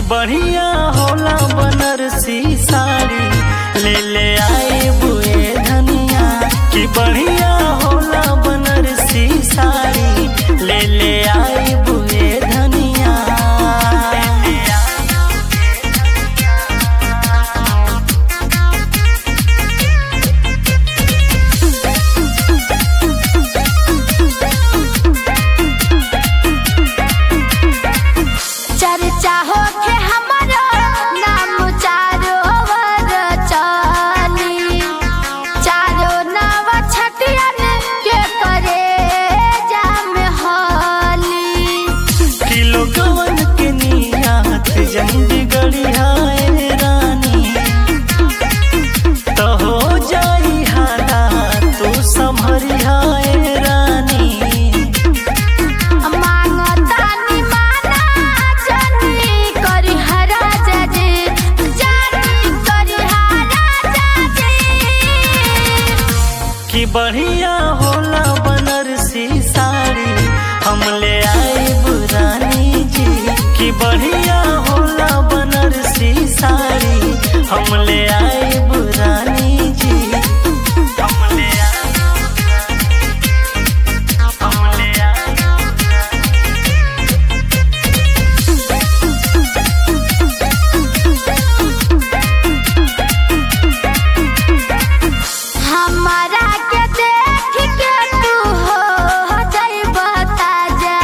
बढ़िया होला बनारसी साड़ी ले ले आए बुए धनिया कि बढ़िया होला बनारसी साड़ी ले ले आए बुए धनिया चर्चा होके हमारा नाम चारो वर चली चारो नव छटियन के करे जाम हली किलो गवन के नियात जंदी गड़ियाए रानी तो हो जाई हालात तू संभरियाए रानी मांगतानी माना जानी करी हरा जाजे जानी करी हरा जाजे कि बढ़िया होला बनारसी साड़ी हम ले आए बुरानी जी कि बढ़िया होला बनारसी साड़ी हम ले आए बुरानी जी हम ले आए हम ले आए हमारा के देख के तू हो जाइब ताजा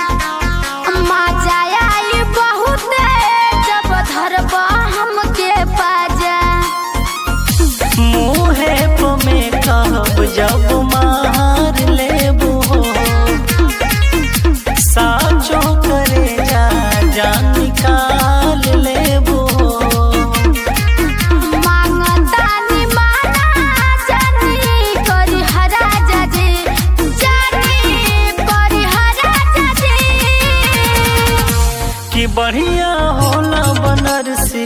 मजा आई बहुत जब धरब हमके पाजा मुहे पमे कहब जब मार लेबू हो साचो करे जा जान निकाल लेबू हो मांगतानी माना जानी करी हरा जाजे जानी करी हरा जाजे कि बढ़िया होला बनारसी